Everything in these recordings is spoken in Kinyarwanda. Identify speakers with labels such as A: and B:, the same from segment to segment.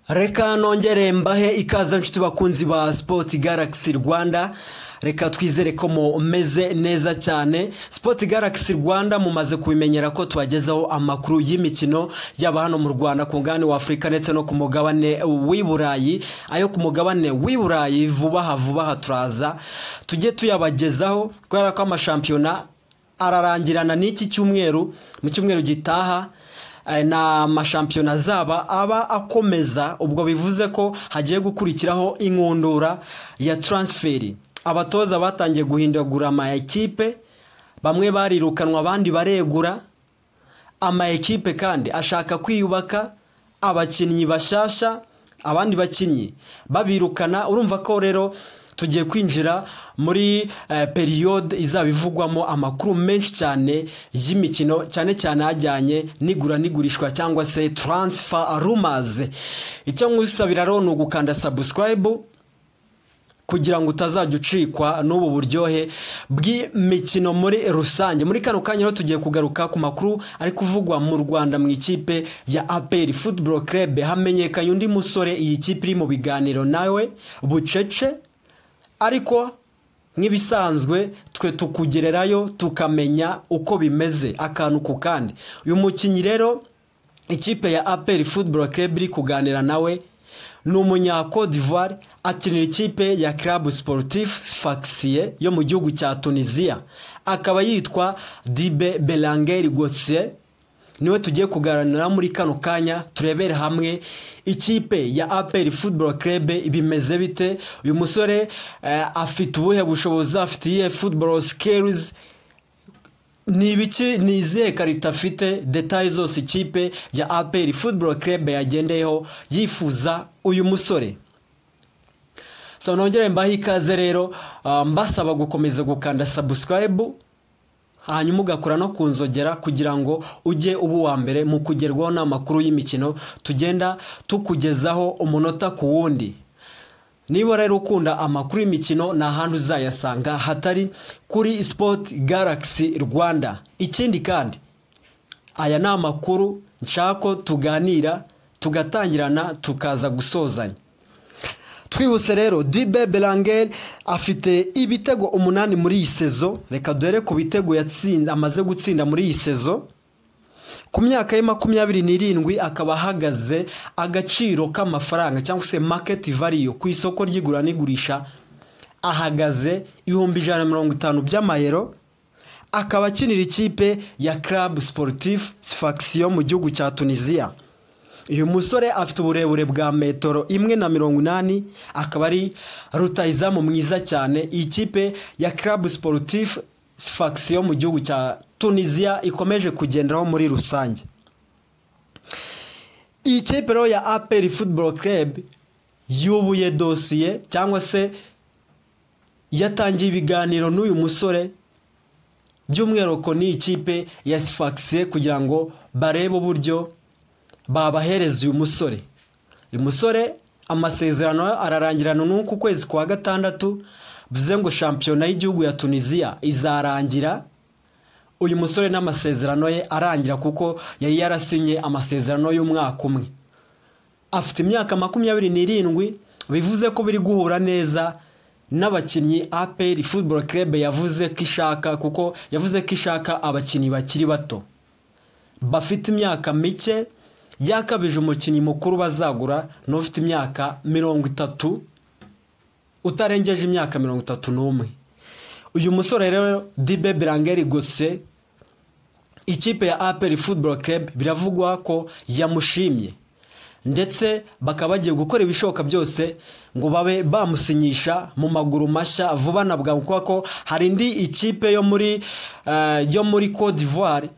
A: reka nongere mbahe ikaze nshuti bakunzi ba sipoti garagisi rwanda reka twizere ko mumeze neza cyane sipoti garagisi rwanda mumaze kubimenyera ko tubagezaho amakuru y'imikino yaba hano mu rwanda ku ngani w'afurika ndetse no ku mugabane w'i burayi ayo ku mugabane w'i burayi vuba aha vuba aha turaza tujye tuyabagezaho kubera ko amashampiyona ararangirana n'iki cyumweru mu cyumweru gitaha ni amashampiyona azaba aba akomeza ubwo bivuze ko hagiye gukurikiraho inkundura ya taransiferi abatoza batangiye guhindagura ama ekipe bamwe barirukanwa abandi baregura ama ekipe kandi ashaka kwiyubaka abakinnyi bashyashya abandi bakinnyi babirukana urumva ko rero tugiye kwinjira muri periyode izaba ivugwamo amakuru menshi cyane y'imikino cyane cyane ajyanye n'igura n'igurishwa cyangwa se taransifa rumaze icyo nkwisabira rero ni ugukanda sabusikarayibu kugira ngo utazajya ucikwa n'ubu buryohe bw'imikino muri rusange muri kano kanya rero tugiye kugaruka ku makuru ari kuvugwa mu rwanda mu ikipe ya aperi futuboro kerebe hamenyekanye undi musore iyi kipe iri mu biganiro nawe bucece ariko nk'ibisanzwe twe tukugererayo tukamenya uko bimeze akantu ku kandi uyu mukinnyi rero ikipe ya aperi futuboro kerebe iri kuganira nawe ni umunyakodivuwari akinira ikipe ya club sportif fakisiye yo mu gihugu cya tunisiya akaba yitwa dibe berangeri gosiye niwe tugiye kuganira muri kano kanya turebere hamwe ikipe ya aperi futuboro kerebe bimeze bite uyu musore afite ubuhe bushobozi afite iyihe futuboro sikerizi ni ibiki ni izihe karita afite detaye zose ikipe ya aperi futuboro kerebe yagendeyeho yifuza uyu musore so nongere mbaho ikaze rero mbasaba gukomeza gukanda sabusikarayibu hanyuma ugakora no ku nzogera kugira ngo ujye uba uwa mbere mu kugerwaho n'amakuru y'imikino tugenda tukugezaho umunota ku wundi niba rero ukunda amakuru y'imikino ni ahantu uzayasanga hatari kuri sipoti garagisi rwanda ikindi kandi aya ni amakuru nshako tuganira tugatangirana tukaza gusozanya twihuse rero dibe berangeri afite ibitego umunani muri iyi sezo reka dore ku bitego amaze gutsinda muri iyi sezo ku myaka ye makumyabiri n'irindwi akaba ahagaze agaciro k'amafaranga cyangwa se maketi variyo ku isoko ry'igura n'igurisha ahagaze ibihumbi ijana na mirongo itanu by'amayero akaba akinira ikipe ya club sportif sifakisiyo mu gihugu cya tunisiya uyu musore afite uburebure bwa metero imwe na mirongo inani akaba ari rutayizamu mwiza cyane iyi kipe ya club sportif sifakisiyo mu gihugu cya tunisiya ikomeje kugenderaho muri rusange iyi kipe rero ya aperi futuboro kerebe yubuye dosiye cyangwa se yatangiye ibiganiro n'uyu musore by'umwihariko n'iyi kipe ya sifakisiye kugira ngo barebe uburyo babahereza uyu musore uyu musore amasezerano ararangirana n'uku kwezi kwa gatandatu bivuze ngo shampiyona y'igihugu ya tunisiya izarangira uyu musore n'amasezerano ye arangira kuko yari yarasinye amasezerano y'umwaka umwe afite imyaka makumyabiri n'irindwi bivuze ko biri guhura neza n'abakinnyi aperi futuboro kerebe yavuze ko ishaka kuko yavuze ko ishaka abakinnyi bakiri bato bafite imyaka mike yakabije umukinnyi mukuru bazagura n'ufite imyaka mirongo itatu utarengeje imyaka mirongo itatu n'umwe uyu musore rero dibe berangeri gose ikipe ya aperi futuboro kerebe biravugwa ko yamushimye ndetse bakaba bagiye gukora ibishoboka byose ngo babe bamusinyisha mu maguru mashya vuba na bwangu kubera ko hari indi ikipe yo muri yo muri kodivuwari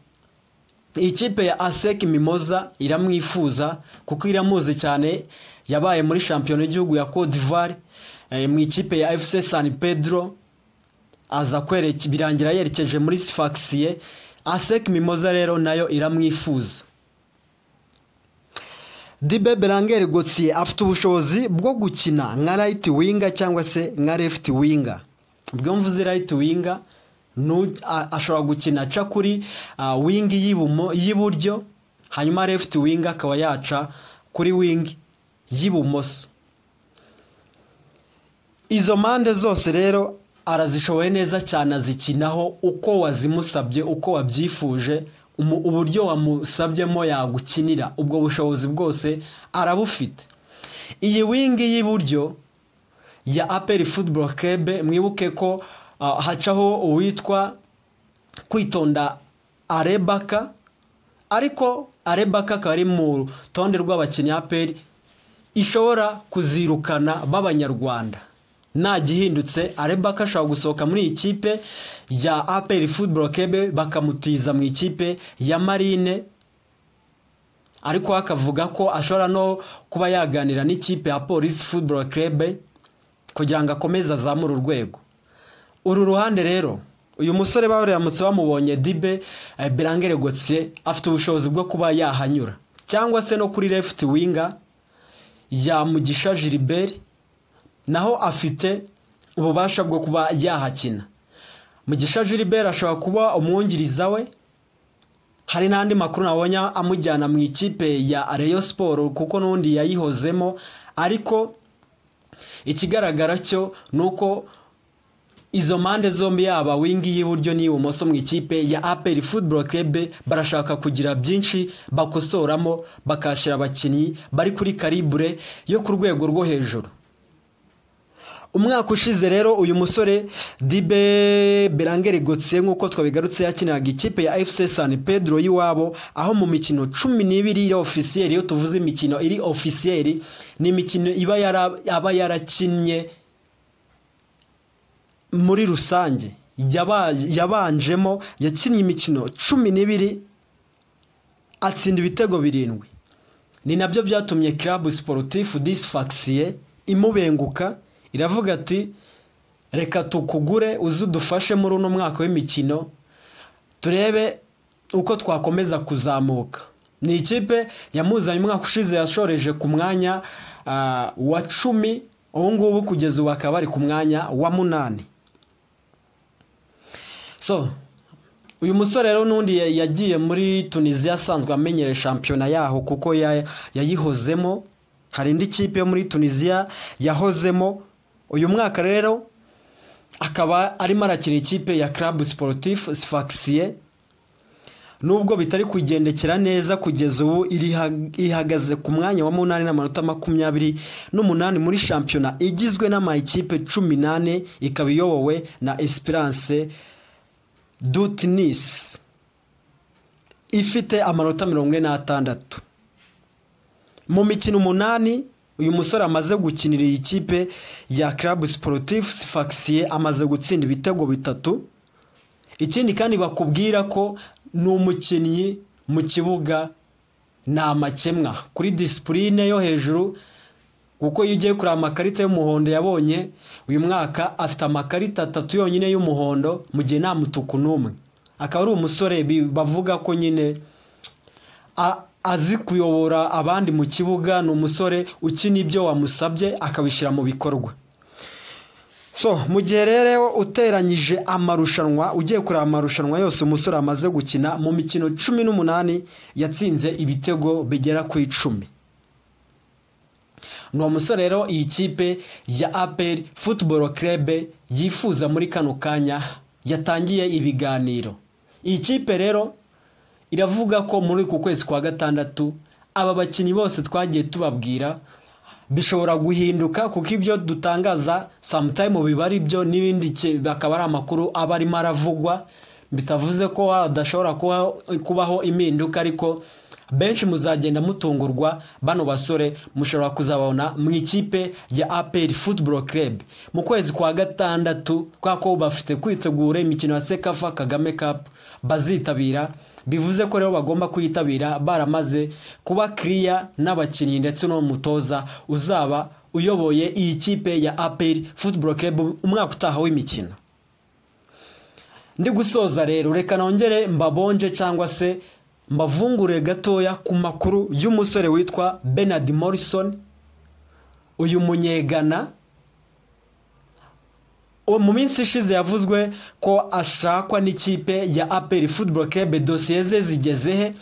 A: ikipe ya aseki mimoza iramwifuza kuko iramuzi cyane yabaye muri shampiyona y'igihugu ya kodivari mu ikipe ya efuse sani pedro aza birangira yerekeje muri sifakisiye aseki mimoza rero nayo iramwifuza dibe berangeri gotsiye afite ubushobozi bwo gukina nka rayiti winga cyangwa se nka lefti winga ubwo mvuze rayiti winga ashobora gukina aca kuri wingi y'iburyo hanyuma left wing akaba yaca kuri wingi y'ibumoso izo mpande zose rero arazishoboye neza cyane azikinaho uko wazimusabye uko wabyifuje umu- uburyo wamusabyemo yagukinira ubwo bushobozi bwose arabufite iyi wingi y'iburyo ya aperi futuboro kebe mwibuke ko ah, hacaho uwitwa kwitonda arebaka ariko arebaka akaba ari mu rutonde rw'abakinnyi aperi ishobora kuzirukana b'abanyarwanda ntagihindutse arebaka ashobora gusohoka muri iyi kipe ya aperi futuboro kebe bakamutiza mu ikipe ya marine ariko we akavuga ko ashobora no kuba yaganira n'ikipe ya polisi futuboro kebe kugira ngo akomeze azamure urwego uru ruhande rero uyu musore baramutse bamubonye dibe eh, berangere gotiye afite ubushobozi bwo kuba yahanyura cyangwa se no kuri left winger ya mugisha gilbert naho afite ububasha bwo kuba yahakina mugisha gilbert ashobora kuba umwungiriza we hari n'andi makuru nabonye amujyana mu ikipe ya Rayon Sport kuko n'undi yayihozemo ariko ikigaragara cyo ni uko izo mpande zombi yaba wingi y'iburyo n'iy'ibumoso mu ikipe ya aperi futuboro kebe barashaka kugira byinshi bakosoramo bakashyira abakinnyi bari kuri karibure yo ku rwego rwo hejuru umwaka ushize rero uyu musore dibe berangere gotse nk'uko twabigarutse yakiniraga ikipe ya fc san pedro y'iwabo aho mu mikino cumi n'ibiri iri ofisiyeri iyo tuvuze imikino iri ofisiyeri ni imikino iba yara- aba yarakinnye muri rusange Yaba- yabanjemo yakinnye imikino cumi n'ibiri atsinda ibitego birindwi ni nabyo byatumye club sportif disfaxiye imubenguka iravuga ati reka tukugure uze udufashe muri uno mwaka w'imikino turebe uko twakomeza kuzamuka ni ikipe yamuzanye umwaka ushize yashoreje ku mwanya ah, wa cumi ubu ngubu kugeza ubu bakaba bari ku mwanya wa munani so uyu musore rero n'undi ya- yagiye muri tunisiya asanzwe amenyereye shampiyona yaho kuko ya- yayihozemo hari indi kipe yo muri tunisiya yahozemo uyu mwaka rero akaba arimo arakina ikipe ya club sportif sfaxiye nubwo bitari kugendekera neza kugeza ubu iriha- ihagaze ku mwanya wa munani n'amanota makumyabiri n'umunani muri shampiyona igizwe n'amayikipe cumi n'ane ikaba iyobowe na esperance dutinis ifite amanota mirongo ine n'atandatu mu mikino umunani uyu musore amaze gukinira iyi kipe ya club sportif sfaxiye amaze gutsinda ibitego bitatu ikindi kandi bakubwira ko ni umukinnyi mu kibuga ni amakemwa kuri disipurine yo hejuru kuko iyo ugiye kureba amakarita y'umuhondo yabonye uyu mwaka afite amakarita atatu yonyine y'umuhondo mu gihe nta mutuku n'umwe akaba ari umusore bi- bavuga ko nyine a- azi kuyobora abandi mu kibuga ni umusore ukina ibyo wamusabye akabishyira mu bikorwa so mu gihe rero uteranyije amarushanwa ugiye kureba amarushanwa yose umusore amaze gukina mu mikino cumi n'umunani yatsinze ibitego bigera ku icumi ni uwo musore rero iyi kipe ya aperi futuboro kerebe yifuza muri kano kanya yatangiye ibiganiro iyi kipe rero iravuga ko muri uku kwezi kwa gatandatu aba bakinnyi bose twagiye tubabwira bishobora guhinduka kuko ibyo dutangaza samutayimu biba ari byo n'ibindi ki- akaba ari amakuru aba arimo aravugwa bitavuze ko hadashobora kuba- kubaho impinduka ariko benshi muzagenda mutungurwa bano basore mushobora kuzabona mu ikipe ya aperi futuboro kerebe mu kwezi kwa gatandatu kubera ko bafite kwitegura imikino ya sekafa kagame kapu bazitabira bivuze ko rero bagomba kuyitabira baramaze kuba kiriya n'abakinnyi ndetse n'umutoza uzaba uyoboye iyi kipe ya aperi futuboro kerebe umwaka utaha w'imikino ndi gusoza rero reka nongere mbabonje cyangwa se mbavungure gatoya ku makuru y'umusore witwa Bernard Morrison uyu munyegana uwo mu minsi ishize yavuzwe ko ashakwa n'ikipe ya aperi futuboro kebe dosiye ze zigeze he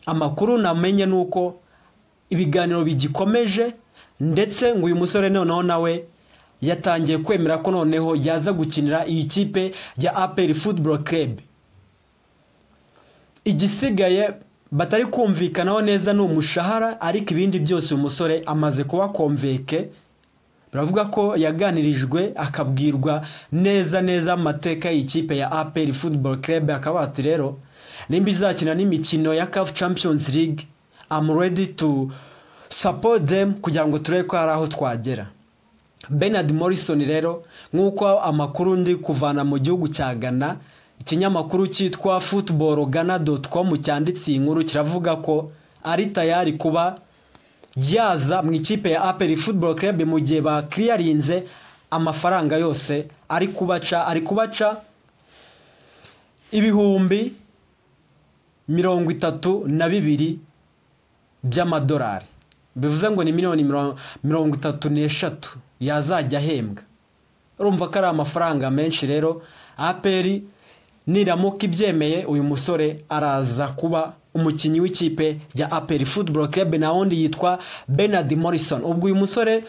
A: amakuru namenye ni uko ibiganiro bigikomeje ndetse ngo uyu musore noneho nawe yatangiye kwemera ko noneho yaza gukinira iyi kipe ya aperi futuboro kerebu igisigaye batari kumvikanaho neza ni umushahara ariko ibindi byose uyu musore amaze kuba komveke baravuga ko yaganirijwe akabwirwa neza neza amateka y'ikipe ya aperi futuboro kerebu akaba ati rero nimba izakina n'imikino ya kafu champions league amu redi tu support them kugira ngo turebe ko hari aho twagera Bernard Morrison rero nk'uko amakuru ndi kuvana mu gihugu cya Ghana ikinyamakuru cyitwa football Ghana com cyanditse iyi nkuru kiravuga ko ari tayari kuba yaza mu ikipe ya Aperi Football Club mu gihe bakiriyarinze amafaranga yose ari kubaca ari kubaca ibihumbi mirongo itatu na bibiri by'amadolari bivuze ngo ni miliyoni mirongo itatu n'eshatu yazajya ahembwa urumva ko ari amafaranga menshi rero aperi niramuka ibyemeye uyu musore araza kuba umukinnyi w'ikipe ya aperi futuboro kebe na wundi yitwa Bernard Morrison ubwo uyu musore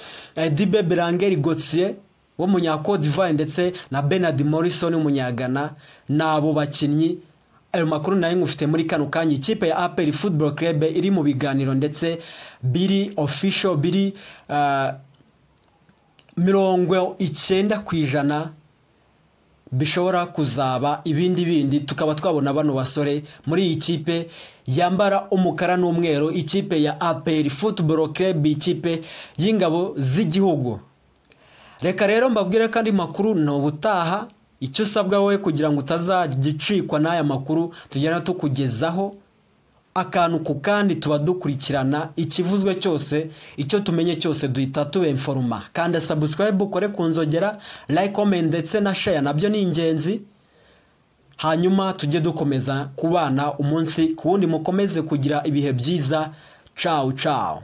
A: dibe berangeri gotiye wo mu nyakodivare ndetse na Bernard Morrison w'umunyagana ni abo bakinnyi ayo makuru nayo ngufite muri kano kanya ikipe ya aperi futuboro kerebe iri mu biganiro ndetse biri ofisho biri mirongo icyenda ku ijana bishobora kuzaba ibindi bindi tukaba twabona bano basore muri iyi kipe yambara umukara n'umweru ikipe ya aperi futuboro kerebe ikipe y'ingabo z'igihugu reka rero mbabwire ko andi makuru ni ubutaha icyo usabwa wowe kugira ngo utazagicikwa n'aya makuru tugenda tukugezaho akantu ku kandi tuba dukurikirana ikivuzwe cyose icyo tumenye cyose duhita tubenforoma kanda sabusikarayibu ukore ku nzogera layikome ndetse na sheya nabyo ni ingenzi hanyuma tujye dukomeza kubana umunsi ku wundi mukomeze kugira ibihe byiza cawu cawu